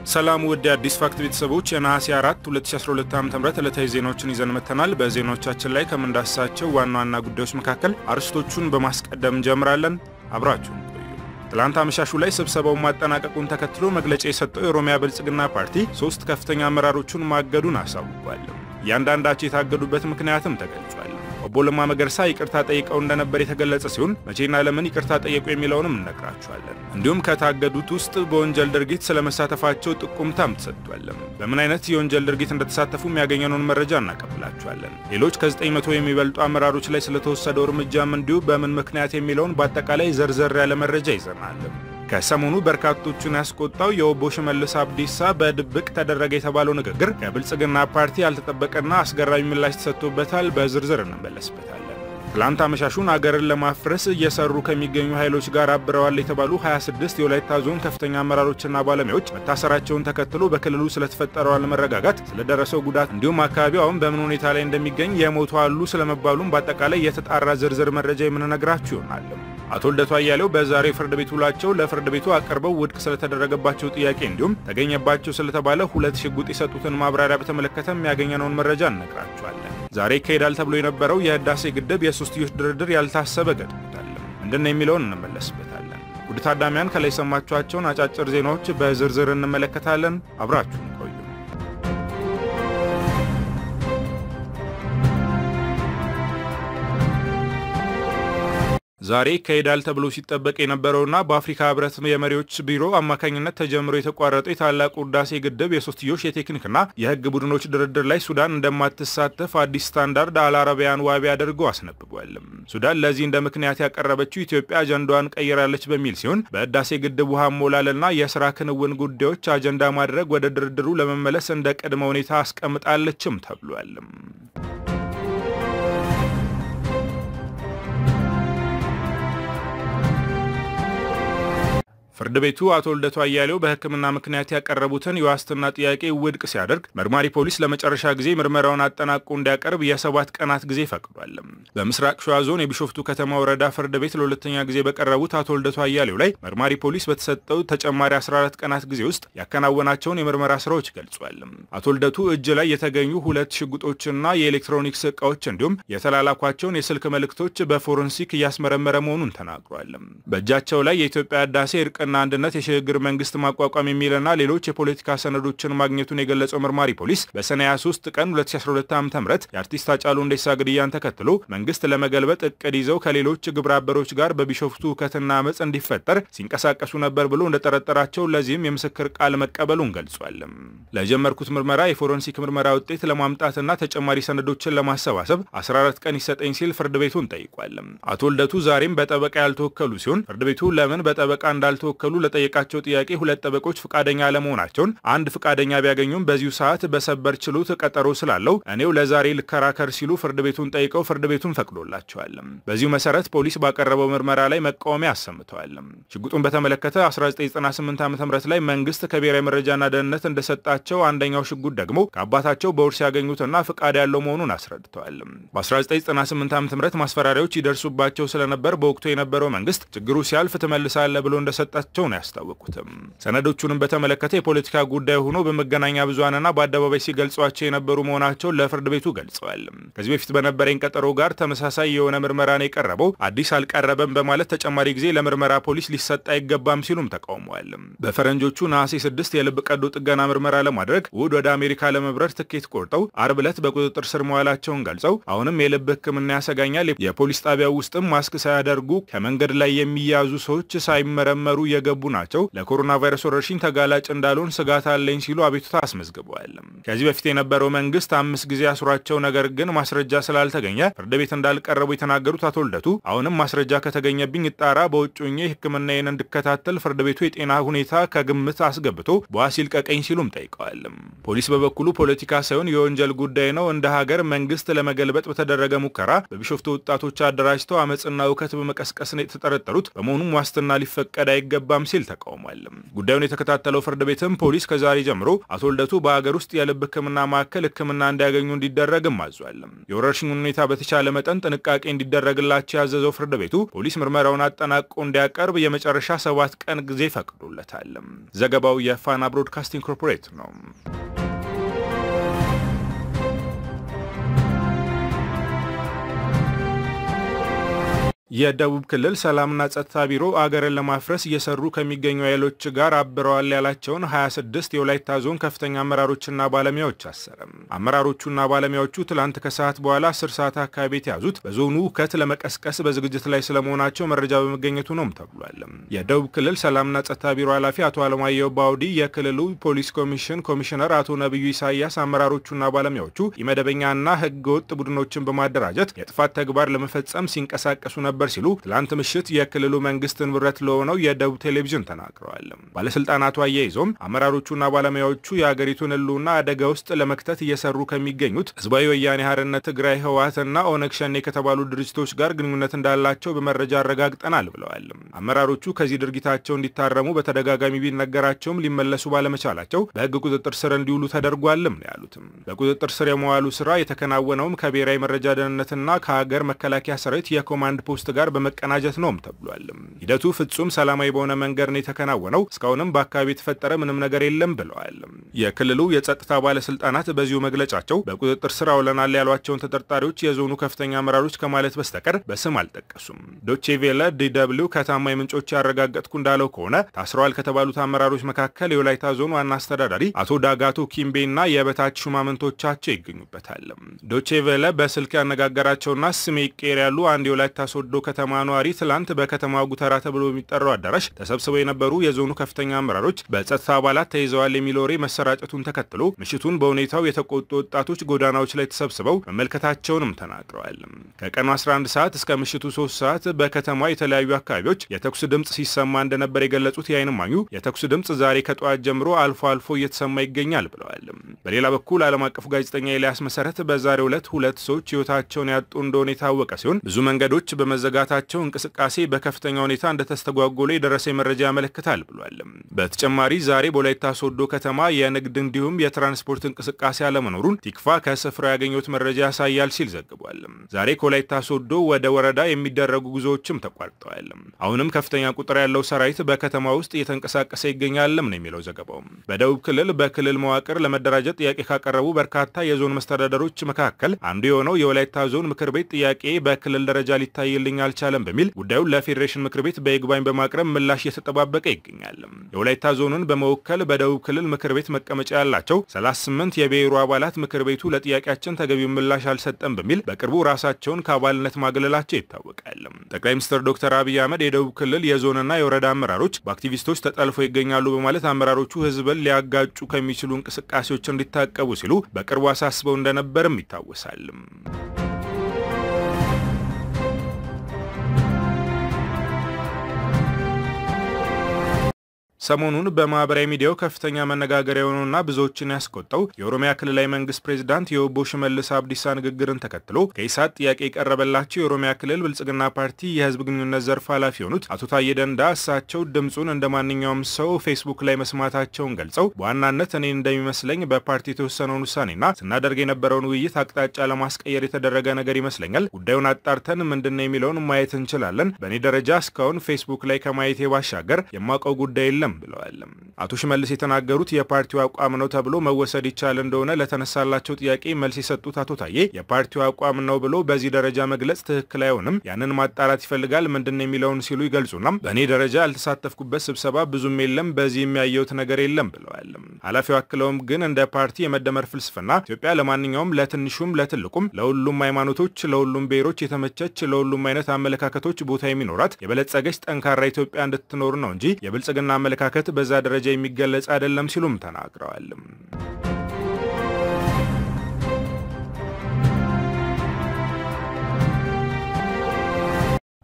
ሰላም ውድ የአዲስ ፋክት ቤተሰቦች የነሐሴ 4 2012 ዓ ም ዕለታዊ ዜናዎችን ይዘን መጥተናል። በዜናዎቻችን ላይ ከምንዳስሳቸው ዋና ዋና ጉዳዮች መካከል አርዕስቶቹን በማስቀደም እንጀምራለን። አብራችሁን ቆዩ። ትላንት አመሻሹ ላይ ስብሰባውን ማጠናቀቁን ተከትሎ መግለጫ የሰጠው የኦሮሚያ ብልጽግና ፓርቲ ሶስት ከፍተኛ አመራሮቹን ማገዱን አሳውቋል። እያንዳንዳቸው የታገዱበት ምክንያትም ተገልጿል። ኦቦ ለማ መገርሳ ይቅርታ ጠይቀው እንደነበር የተገለጸ ሲሆን መቼና ለምን ይቅርታ ጠየቁ የሚለውንም እነግራችኋለን። እንዲሁም ከታገዱት ውስጥ በወንጀል ድርጊት ስለመሳተፋቸው ጥቁምታም ተሰጥቷል። በምን አይነት የወንጀል ድርጊት እንደተሳተፉ የሚያገኘነውን መረጃ እናቀብላችኋለን። ሌሎች ከ900 የሚበልጡ አመራሮች ላይ ስለተወሰደው እርምጃም እንዲሁ በምን ምክንያት የሚለውን በአጠቃላይ ዘርዘር ያለ መረጃ ይዘናል። ከሰሞኑ በርካቶቹን ያስቆጣው የኦቦ ሽመልስ አብዲሳ በድብቅ ተደረገ የተባለው ንግግር ከብልጽግና ፓርቲ ያልተጠበቀና አስገራሚ ምላሽ ተሰጥቶበታል። በዝርዝር እንመለስበታለን። ትላንት አመሻሹን አገርን ለማፍረስ እየሰሩ ከሚገኙ ኃይሎች ጋር አብረዋል የተባሉ 26 የወላይታ ዞን ከፍተኛ አመራሮችና ባለሙያዎች መታሰራቸውን ተከትሎ በክልሉ ስለተፈጠረው አለመረጋጋት፣ ስለደረሰው ጉዳት እንዲሁም አካባቢው አሁን በምን ሁኔታ ላይ እንደሚገኝ የሞቱ አሉ ስለመባሉም በአጠቃላይ የተጣራ ዝርዝር መረጃ የምንነግራችሁ ይሆናል። አቶ ልደቱ አያሌው በዛሬው ፍርድ ቤት ውሏቸው ለፍርድ ቤቱ አቅርበው ውድቅ ስለተደረገባቸው ጥያቄ እንዲሁም ተገኘባቸው ስለተባለ ሁለት ሽጉጥ የሰጡትን ማብራሪያ በተመለከተ የሚያገኘነውን መረጃ እነግራችኋለን። ዛሬ ይካሄዳል ተብሎ የነበረው የህዳሴ ግድብ የሶስትዮሽ ድርድር ያልታሰበ ገጥሞታል። ምንድነው የሚለውን እንመለስበታለን። ውድ ታዳሚያን ከላይ የሰማችኋቸውን አጫጭር ዜናዎች በዝርዝር እንመለከታለን። አብራችሁን ቆዩ። ዛሬ ይካሄዳል ተብሎ ሲጠበቅ የነበረውና በአፍሪካ ህብረት የመሪዎች ቢሮ አማካኝነት ተጀምሮ የተቋረጠው የታላቁ ህዳሴ ግድብ የሶስትዮሽ የቴክኒክና የህግ ቡድኖች ድርድር ላይ ሱዳን እንደማትሳተፍ አዲስ ስታንዳርድ አልአረቢያን ዋቢ አድርጎ አስነብቧል። ሱዳን ለዚህ እንደ ምክንያት ያቀረበችው ኢትዮጵያ አጀንዳዋን ቀይራለች በሚል ሲሆን በህዳሴ ግድብ ውሃ ሞላልና የስራ ክንውን ጉዳዮች አጀንዳ ማድረግ ወደ ድርድሩ ለመመለስ እንደ ቅድመ ሁኔታ አስቀምጣለችም ተብሏል። ፍርድ ቤቱ አቶ ልደቱ አያሌው በሕክምና ምክንያት ያቀረቡትን የዋስትና ጥያቄ ውድቅ ሲያደርግ መርማሪ ፖሊስ ለመጨረሻ ጊዜ ምርመራውን አጠናቆ እንዲያቀርብ የሰባት ቀናት ጊዜ ፈቅዷል። በምስራቅ ሸዋ ዞን የቢሾፍቱ ከተማ ወረዳ ፍርድ ቤት ለሁለተኛ ጊዜ በቀረቡት አቶ ልደቱ አያሌው ላይ መርማሪ ፖሊስ በተሰጠው ተጨማሪ 14 ቀናት ጊዜ ውስጥ ያከናወናቸውን የምርመራ ስራዎች ገልጿል። አቶ ልደቱ እጅ ላይ የተገኙ ሁለት ሽጉጦችና የኤሌክትሮኒክስ እቃዎች እንዲሁም የተላላኳቸውን የስልክ መልእክቶች በፎረንሲክ እያስመረመረ መሆኑን ተናግሯል። በእጃቸው ላይ የኢትዮጵያ ህዳሴ እርቅ ና አንድነት የሽግግር መንግስት ማቋቋም የሚልና ሌሎች የፖለቲካ ሰነዶችን ማግኘቱን የገለጸው መርማሪ ፖሊስ በሰኔ 23 ቀን 2012 ዓ ም የአርቲስት ሃጫሉ ሁንዴሳ ግድያን ተከትሎ መንግስት ለመገልበጥ እቅድ ይዘው ከሌሎች ግብረ አበሮች ጋር በቢሾፍቱ ሁከትና አመፅ እንዲፈጠር ሲንቀሳቀሱ ነበር ብሎ እንደጠረጠራቸው ለዚህም የምስክር ቃል መቀበሉን ገልጿል። ለጀመርኩት ምርመራ የፎረንሲክ ምርመራ ውጤት ለማምጣትና ተጨማሪ ሰነዶችን ለማሰባሰብ 14 ቀን ይሰጠኝ ሲል ፍርድ ቤቱን ጠይቋል። አቶ ልደቱ ዛሬም በጠበቃ ያልተወከሉ ሲሆን ፍርድ ቤቱ ለምን በጠበቃ እንዳልተወከሉ ከሉ ለጠየቃቸው ጥያቄ ሁለት ጠበቆች ፍቃደኛ አለመሆናቸውን አንድ ፍቃደኛ ቢያገኙም በዚሁ ሰዓት በሰበር ችሎት ቀጠሮ ስላለው እኔው ለዛሬ ልከራከር ሲሉ ፍርድ ቤቱን ጠይቀው ፍርድ ቤቱን ፈቅዶላቸዋል። በዚሁ መሰረት ፖሊስ ባቀረበው ምርመራ ላይ መቃወሚያ አሰምተዋል። ሽጉጡን በተመለከተ 1998 ዓ ም ላይ መንግስት ከብሔራዊ መረጃና ደህንነት እንደሰጣቸው፣ አንደኛው ሽጉጥ ደግሞ ከአባታቸው በውርስ ያገኙትና ፍቃድ ያለው መሆኑን አስረድተዋል። በ1998 ዓ ም ማስፈራሪያዎች ይደርሱባቸው ስለነበር በወቅቱ የነበረው መንግስት ችግሩ ሲያልፍ ትመልሳለ ብሎ እንደሰጣቸው ነው ያስታወቁትም። ሰነዶቹንም በተመለከተ የፖለቲካ ጉዳይ ሆኖ በመገናኛ ብዙሃንና በአደባባይ ሲገልጿቸው የነበሩ መሆናቸውን ለፍርድ ቤቱ ገልጸዋል። ከዚህ በፊት በነበረኝ ቀጠሮ ጋር ተመሳሳይ የሆነ ምርመራ ነው የቀረበው፣ አዲስ አልቀረበም በማለት ተጨማሪ ጊዜ ለምርመራ ፖሊስ ሊሰጥ አይገባም ሲሉም ተቃውመዋል። በፈረንጆቹ ነሐሴ 6 የልብ ቀዶ ጥገና ምርመራ ለማድረግ እሁድ ወደ አሜሪካ ለመብረር ትኬት ቆርጠው አርብ ዕለት በቁጥጥር ስር መዋላቸውን ገልጸው አሁንም የልብ ሕክምና ያሰጋኛል፣ የፖሊስ ጣቢያው ውስጥም ማስክ ሳያደርጉ ከመንገድ ላይ የሚያዙ ሰዎች ሳይመረመሩ የገቡ ናቸው። ለኮሮና ቫይረስ ወረርሽኝ ተጋላጭ እንዳልሆን ስጋት አለኝ ሲሉ አቤቱታ አስመዝግበዋል። ከዚህ በፊት የነበረው መንግስት አምስት ጊዜ አስሯቸው ነገር ግን ማስረጃ ስላልተገኘ ፍርድ ቤት እንዳልቀረቡ የተናገሩት አቶ ልደቱ አሁንም ማስረጃ ከተገኘብኝ ይጣራ፣ በውጭ ሆኜ ሕክምናዬን እንድከታተል ፍርድ ቤቱ የጤና ሁኔታ ከግምት አስገብቶ በዋስ ይልቀቀኝ ሲሉም ጠይቀዋል። ፖሊስ በበኩሉ ፖለቲካ ሳይሆን የወንጀል ጉዳይ ነው፣ እንደ ሀገር መንግስት ለመገልበጥ በተደረገ ሙከራ በቢሾፍቱ ወጣቶች አደራጅተው አመፅና እውከት በመቀስቀስ የተጠረጠሩት በመሆኑም ዋስትና ሊፈቀድ አይገባ አይገባም ሲል ተቃውሟል። ጉዳዩን የተከታተለው ፍርድ ቤትም ፖሊስ ከዛሬ ጀምሮ አቶ ልደቱ በአገር ውስጥ የልብ ሕክምና ማዕከል ሕክምና እንዲያገኙ እንዲደረግም አዟል። የወረርሽኙን ሁኔታ በተቻለ መጠን ጥንቃቄ እንዲደረግላቸው ያዘዘው ፍርድ ቤቱ ፖሊስ ምርመራውን አጠናቆ እንዲያቀርብ የመጨረሻ ሰባት ቀን ጊዜ ፈቅዶለታል። ዘገባው የፋና ብሮድካስቲንግ ኮርፖሬት ነው። የደቡብ ክልል ሰላምና ጸጥታ ቢሮ አገርን ለማፍረስ እየሰሩ ከሚገኙ ኃይሎች ጋር አብረዋል ያላቸውን 26 የወላይታ ዞን ከፍተኛ አመራሮችና ባለሙያዎች አሰረ። አመራሮቹና ባለሙያዎቹ ትላንት ከሰዓት በኋላ 10 ሰዓት አካባቢ የተያዙት በዞኑ ሁከት ለመቀስቀስ በዝግጅት ላይ ስለመሆናቸው መረጃ በመገኘቱ ነውም ተብሏል። የደቡብ ክልል ሰላምና ጸጥታ ቢሮ ኃላፊ አቶ አለማየሁ ባውዲ፣ የክልሉ ፖሊስ ኮሚሽን ኮሚሽነር አቶ ነቢዩ ኢሳያስ አመራሮቹና ባለሙያዎቹ ኢመደበኛና ህገ ወጥ ቡድኖችን በማደራጀት የጥፋት ተግባር ለመፈጸም ሲንቀሳቀሱ ነበር ነበር ሲሉ ትላንት ምሽት የክልሉ መንግስት ንብረት ለሆነው የደቡብ ቴሌቪዥን ተናግረዋል። ባለስልጣናቱ አያይዞም አመራሮቹና ባለሙያዎቹ የአገሪቱን ህልውና አደጋ ውስጥ ለመክተት እየሰሩ ከሚገኙት ህዝባዊ ወያኔ ሓርነት ትግራይ ህወሓትና ኦነግ ሸኔ ከተባሉ ድርጅቶች ጋር ግንኙነት እንዳላቸው በመረጃ አረጋግጠናል ብለዋል። አመራሮቹ ከዚህ ድርጊታቸው እንዲታረሙ በተደጋጋሚ ቢነገራቸውም ሊመለሱ ባለመቻላቸው በህግ ቁጥጥር ስር እንዲውሉ ተደርጓልም ነው ያሉትም። በቁጥጥር ስር የመዋሉ ስራ የተከናወነውም ከብሔራዊ መረጃ ደህንነትና ከሀገር መከላከያ ሰራዊት የኮማንድ ፖስት ጋር በመቀናጀት ነውም ተብሏል። ሂደቱ ፍጹም ሰላማዊ በሆነ መንገድ ነው የተከናወነው። እስካሁንም በአካባቢ የተፈጠረ ምንም ነገር የለም ብለዋል። የክልሉ የጸጥታ ባለስልጣናት በዚሁ መግለጫቸው በቁጥጥር ስር አውለናል ያሏቸውን ተጠርጣሪዎች የዞኑ ከፍተኛ አመራሮች ከማለት በስተቀር በስም አልጠቀሱም። ዶቼ ቬለ ዲደብሊው ከታማኝ ምንጮች ያረጋገጥኩ እንዳለው ከሆነ ታስረዋል ከተባሉት አመራሮች መካከል የወላይታ ዞን ዋና አስተዳዳሪ አቶ ዳጋቶ ኪምቤና የበታች ሹማምንቶቻቸው ይገኙበታል። ዶቼ ቬለ በስልክ ያነጋገራቸውና ስሜ ይቀየር ያሉ አንድ የወላይታ ሶዶ ከተማ ነዋሪ ትላንት በከተማ ጉተራ ተብሎ በሚጠራው አዳራሽ ተሰብስበው የነበሩ የዞኑ ከፍተኛ አመራሮች በጸጥታ አባላት ተይዘዋል የሚል ወሬ መሰራጨቱን ተከትሎ ምሽቱን በሁኔታው የተቆጡ ወጣቶች ጎዳናዎች ላይ ተሰብስበው መመልከታቸውንም ተናግረዋል። ከቀኑ 11 ሰዓት እስከ ምሽቱ 3 ሰዓት በከተማ የተለያዩ አካባቢዎች የተኩስ ድምፅ ሲሰማ እንደነበር የገለጹት የዓይን እማኙ የተኩስ ድምፅ ዛሬ ከጠዋት ጀምሮ አልፎ አልፎ እየተሰማ ይገኛል ብለዋል። በሌላ በኩል ዓለም አቀፉ ጋዜጠኛ ኤልያስ መሰረት በዛሬው ዕለት ሁለት ሰዎች ህይወታቸውን ያጡ እንደሆነ የታወቀ ሲሆን ብዙ መንገዶች በመዘጋታቸው እንቅስቃሴ በከፍተኛ ሁኔታ እንደተስተጓጎለ የደረሰ መረጃ ያመለክታል ብሏል። በተጨማሪ ዛሬ በወላይታ ሶዶ ከተማ የንግድ እንዲሁም የትራንስፖርት እንቅስቃሴ አለመኖሩን ቲክፋ ከስፍራው ያገኙት መረጃ ያሳያል ሲል ዘግቧል። ዛሬ ከወላይታ ሶዶ ወደ ወረዳ የሚደረጉ ጉዞዎችም ተቋርጠዋል። አሁንም ከፍተኛ ቁጥር ያለው ሰራዊት በከተማ ውስጥ እየተንቀሳቀሰ ይገኛልም ነው የሚለው ዘገባው። በደቡብ ክልል በክልል መዋቅር ለመደራጀት ጥያቄ ካቀረቡ በርካታ የዞን መስተዳደሮች መካከል አንዱ የሆነው የወላይታ ዞን ምክር ቤት ጥያቄ በክልል ደረጃ ሊታይልኝ አልቻለም በሚል ጉዳዩን ለፌዴሬሽን ምክር ቤት በይግባኝ በማቅረብ ምላሽ እየተጠባበቀ ይገኛል። የወላይታ ዞንን በመወከል በደቡብ ክልል ምክር ቤት መቀመጫ ያላቸው 38 የብሔሩ አባላት ምክር ቤቱ ለጥያቄያችን ተገቢው ምላሽ አልሰጠም በሚል በቅርቡ ራሳቸውን ከአባልነት ማግለላቸው ይታወቃል። ጠቅላይ ሚኒስትር ዶክተር አብይ አህመድ የደቡብ ክልል የዞንና የወረዳ አመራሮች በአክቲቪስቶች ተጠልፎ ይገኛሉ በማለት አመራሮቹ ህዝብን ሊያጋጩ ከሚችሉ እንቅስቃሴዎች እንዲታቀቡ ሲሉ በቅርቡ አሳስበው እንደነበርም ይታወሳል። ሰሞኑን በማህበራዊ ሚዲያው ከፍተኛ መነጋገሪያ የሆነውና ብዙዎችን ያስቆጣው የኦሮሚያ ክልላዊ መንግስት ፕሬዚዳንት የኦቦ ሽመልስ አብዲሳ ንግግርን ተከትሎ ከኢሳት ጥያቄ የቀረበላቸው የኦሮሚያ ክልል ብልጽግና ፓርቲ የህዝብ ግንኙነት ዘርፍ ኃላፊ የሆኑት አቶ ታዬ ደንዳ እሳቸው ድምፁን እንደ ማንኛውም ሰው ፌስቡክ ላይ መስማታቸውን ገልጸው በዋናነት እኔ እንደሚመስለኝ በፓርቲ የተወሰነውን ውሳኔና ስናደርግ የነበረውን ውይይት አቅጣጫ ለማስቀየር የተደረገ ነገር ይመስለኛል። ጉዳዩን አጣርተን ምንድነው የሚለውን ማየት እንችላለን። በእኔ ደረጃ እስካሁን ፌስቡክ ላይ ከማየቴ ባሻገር የማውቀው ጉዳይ የለም ብለዋል። አቶ ሽመልስ የተናገሩት የፓርቲው አቋም ነው ተብሎ መወሰድ ይቻል እንደሆነ ለተነሳላቸው ጥያቄ መልስ የሰጡት አቶ ታዬ የፓርቲው አቋም ነው ብሎ በዚህ ደረጃ መግለጽ ትክክል አይሆንም፣ ያንን ማጣራት ይፈልጋል ምንድን የሚለውን ሲሉ ይገልጹና በእኔ ደረጃ ያልተሳተፍኩበት ስብሰባ ብዙም የለም፣ በዚህ የሚያየውት ነገር የለም ብለዋል። ኃላፊው አክለውም ግን እንደ ፓርቲ የመደመር ፍልስፍና ኢትዮጵያ ለማንኛውም ለትንሹም ለትልቁም ለሁሉም ሃይማኖቶች፣ ለሁሉም ብሔሮች የተመቸች ለሁሉም አይነት አመለካከቶች ቦታ የሚኖራት የበለጸገች ጠንካራ ኢትዮጵያ እንድትኖር ነው እንጂ የብልጽግና አመለካከት በዛ ደረጃ የሚገለጽ አይደለም ሲሉም ተናግረዋል።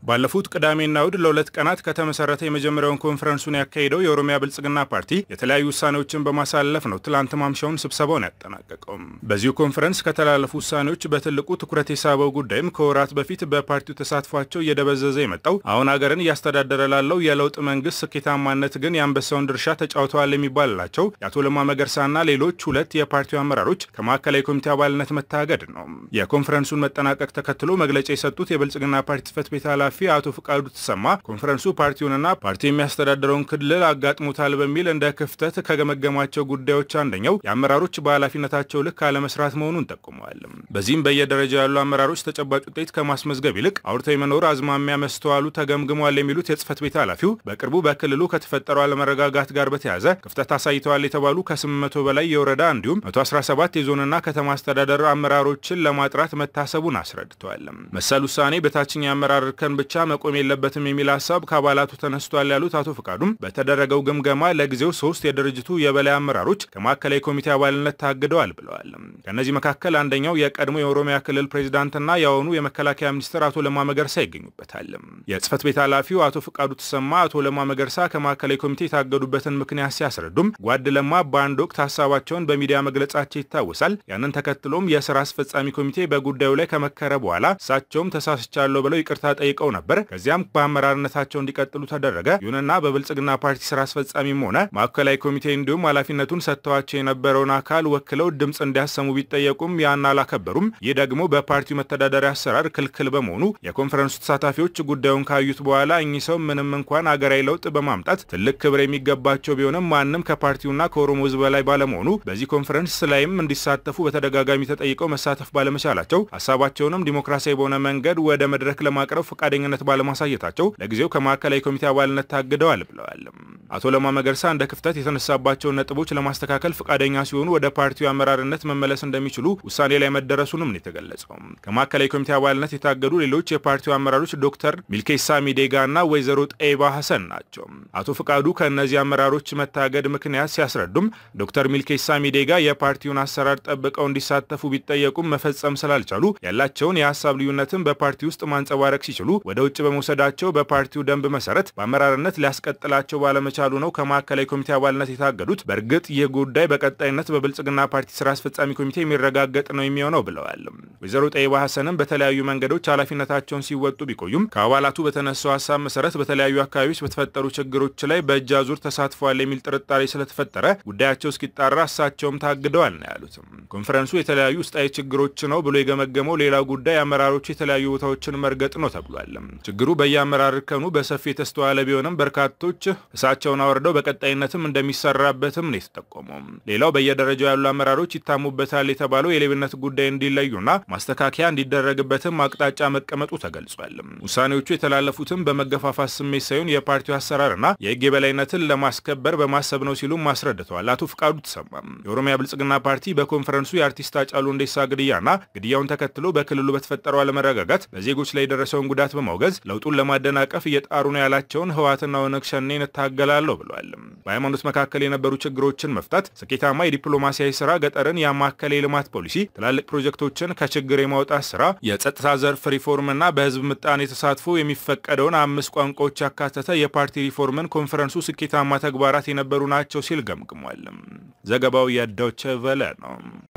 ባለፉት ቅዳሜና እሁድ ለሁለት ቀናት ከተመሰረተ የመጀመሪያውን ኮንፈረንሱን ያካሄደው የኦሮሚያ ብልጽግና ፓርቲ የተለያዩ ውሳኔዎችን በማሳለፍ ነው ትላንት ማምሻውን ስብሰባውን ያጠናቀቀው። በዚሁ ኮንፈረንስ ከተላለፉ ውሳኔዎች በትልቁ ትኩረት የሳበው ጉዳይም ከወራት በፊት በፓርቲው ተሳትፏቸው እየደበዘዘ የመጣው አሁን ሀገርን እያስተዳደረ ላለው የለውጥ መንግስት ስኬታማነት ግን የአንበሳውን ድርሻ ተጫውተዋል የሚባልላቸው የአቶ ለማ መገርሳና ሌሎች ሁለት የፓርቲው አመራሮች ከማዕከላዊ ኮሚቴ አባልነት መታገድ ነው። የኮንፈረንሱን መጠናቀቅ ተከትሎ መግለጫ የሰጡት የብልጽግና ፓርቲ ጽህፈት ቤት ኃላፊ አቶ ፍቃዱ ተሰማ ኮንፈረንሱ ፓርቲውንና ፓርቲው የሚያስተዳድረውን ክልል አጋጥሞታል በሚል እንደ ክፍተት ከገመገማቸው ጉዳዮች አንደኛው የአመራሮች በኃላፊነታቸው ልክ አለመስራት መሆኑን ጠቁመዋል። በዚህም በየደረጃ ያሉ አመራሮች ተጨባጭ ውጤት ከማስመዝገብ ይልቅ አውርተው የመኖር አዝማሚያ መስተዋሉ ተገምግሟል የሚሉት የጽህፈት ቤት ኃላፊው በቅርቡ በክልሉ ከተፈጠረው አለመረጋጋት ጋር በተያያዘ ክፍተት አሳይተዋል የተባሉ ከ800 በላይ የወረዳ እንዲሁም 117 የዞንና ከተማ አስተዳደር አመራሮችን ለማጥራት መታሰቡን አስረድተዋል። መሰል ውሳኔ በታችኛ የአመራር እርከን ብቻ መቆም የለበትም የሚል ሀሳብ ከአባላቱ ተነስቷል ያሉት አቶ ፍቃዱም በተደረገው ግምገማ ለጊዜው ሶስት የድርጅቱ የበላይ አመራሮች ከማዕከላዊ ኮሚቴ አባልነት ታግደዋል ብለዋል። ከእነዚህ መካከል አንደኛው የቀድሞ የኦሮሚያ ክልል ፕሬዚዳንትና የአሁኑ የመከላከያ ሚኒስትር አቶ ለማ መገርሳ ይገኙበታል። የጽህፈት ቤት ኃላፊው አቶ ፍቃዱ ተሰማ አቶ ለማ መገርሳ ከማዕከላዊ ኮሚቴ የታገዱበትን ምክንያት ሲያስረዱም ጓድ ለማ በአንድ ወቅት ሀሳባቸውን በሚዲያ መግለጻቸው ይታወሳል። ያንን ተከትሎም የስራ አስፈጻሚ ኮሚቴ በጉዳዩ ላይ ከመከረ በኋላ እሳቸውም ተሳስቻለሁ ብለው ይቅርታ ጠይቀው ነበር። ከዚያም በአመራርነታቸው እንዲቀጥሉ ተደረገ። ይሁንና በብልጽግና ፓርቲ ስራ አስፈጻሚም ሆነ ማዕከላዊ ኮሚቴ እንዲሁም ኃላፊነቱን ሰጥተዋቸው የነበረውን አካል ወክለው ድምፅ እንዲያሰሙ ቢጠየቁም ያን አላከበሩም። ይህ ደግሞ በፓርቲው መተዳደሪያ አሰራር ክልክል በመሆኑ የኮንፈረንሱ ተሳታፊዎች ጉዳዩን ካዩት በኋላ እኚህ ሰው ምንም እንኳን አገራዊ ለውጥ በማምጣት ትልቅ ክብር የሚገባቸው ቢሆንም ማንም ከፓርቲውና ከኦሮሞ ሕዝብ በላይ ባለመሆኑ በዚህ ኮንፈረንስ ላይም እንዲሳተፉ በተደጋጋሚ ተጠይቀው መሳተፍ ባለመቻላቸው ሀሳባቸውንም ዲሞክራሲያዊ በሆነ መንገድ ወደ መድረክ ለማቅረብ ፈቃደኝነት ባለማሳየታቸው ለጊዜው ከማዕከላዊ ኮሚቴ አባልነት ታግደዋል ብለዋል። አቶ ለማ መገርሳ እንደ ክፍተት የተነሳባቸውን ነጥቦች ለማስተካከል ፈቃደኛ ሲሆኑ ወደ ፓርቲው አመራርነት መመለስ እንደሚችሉ ውሳኔ ላይ መደረሱንም ነው የተገለጸው። ከማዕከላዊ ኮሚቴ አባልነት የታገዱ ሌሎች የፓርቲው አመራሮች ዶክተር ሚልኬሳ ሚዴጋ እና ወይዘሮ ጠይባ ሀሰን ናቸው። አቶ ፍቃዱ ከእነዚህ አመራሮች መታገድ ምክንያት ሲያስረዱም ዶክተር ሚልኬሳ ሚዴጋ የፓርቲውን አሰራር ጠብቀው እንዲሳተፉ ቢጠየቁም መፈጸም ስላልቻሉ ያላቸውን የሀሳብ ልዩነትን በፓርቲ ውስጥ ማንጸባረቅ ሲችሉ ወደ ውጭ በመውሰዳቸው በፓርቲው ደንብ መሰረት በአመራርነት ሊያስቀጥላቸው ባለመቻሉ ነው ከማዕከላዊ ኮሚቴ አባልነት የታገዱት። በእርግጥ ይህ ጉዳይ በቀጣይነት በብልጽግና ፓርቲ ስራ አስፈጻሚ ኮሚቴ የሚረጋገጥ ነው የሚሆነው ብለዋል። ወይዘሮ ጠይባ ሀሰንም በተለያዩ መንገዶች ኃላፊነታቸውን ሲወጡ ቢቆዩም ከአባላቱ በተነሳው ሀሳብ መሰረት በተለያዩ አካባቢዎች በተፈጠሩ ችግሮች ላይ በእጅ አዙር ተሳትፏል የሚል ጥርጣሬ ስለተፈጠረ ጉዳያቸው እስኪጣራ እሳቸውም ታግደዋል ነው ያሉት። ኮንፈረንሱ የተለያዩ ውስጣዊ ችግሮች ነው ብሎ የገመገመው ሌላው ጉዳይ አመራሮቹ የተለያዩ ቦታዎችን መርገጥ ነው ተብሏል። ችግሩ በየአመራር እርከኑ በሰፊ የተስተዋለ ቢሆንም በርካቶች እሳቸውን አወርደው በቀጣይነትም እንደሚሰራበትም ነው የተጠቆመው። ሌላው በየደረጃው ያሉ አመራሮች ይታሙበታል የተባለው የሌብነት ጉዳይ እንዲለዩና ማስተካከያ እንዲደረግበትም አቅጣጫ መቀመጡ ተገልጿል። ውሳኔዎቹ የተላለፉትም በመገፋፋት ስሜት ሳይሆን የፓርቲው አሰራርና የሕግ የበላይነትን ለማስከበር በማሰብ ነው ሲሉም አስረድተዋል። አቶ ፍቃዱ ተሰማ የኦሮሚያ ብልጽግና ፓርቲ በኮንፈረንሱ የአርቲስት ሃጫሉ ሁንዴሳ ግድያና ግድያውን ተከትሎ በክልሉ በተፈጠረው አለመረጋጋት በዜጎች ላይ የደረሰውን ጉዳት በማውገዝ ለውጡን ለማደናቀፍ እየጣሩ ነው ያላቸውን ህወሓትና ኦነግ ሸኔን እታገላለሁ ብለዋል። በሃይማኖት መካከል የነበሩ ችግሮችን መፍታት፣ ስኬታማ የዲፕሎማሲያዊ ስራ፣ ገጠርን ያማከለ የልማት ፖሊሲ፣ ትላልቅ ፕሮጀክቶችን ከችግር የማውጣት ስራ፣ የጸጥታ ዘርፍ ሪፎርምና በህዝብ ምጣኔ ተሳትፎ የሚፈቀደውን አምስት ቋንቋዎች ያካተተ የፓርቲ ሪፎርምን ኮንፈረንሱ ስኬታማ ተግባራት የነበሩ ናቸው ሲል ገምግሟል። ዘገባው የዶይቼ ቬለ ነው።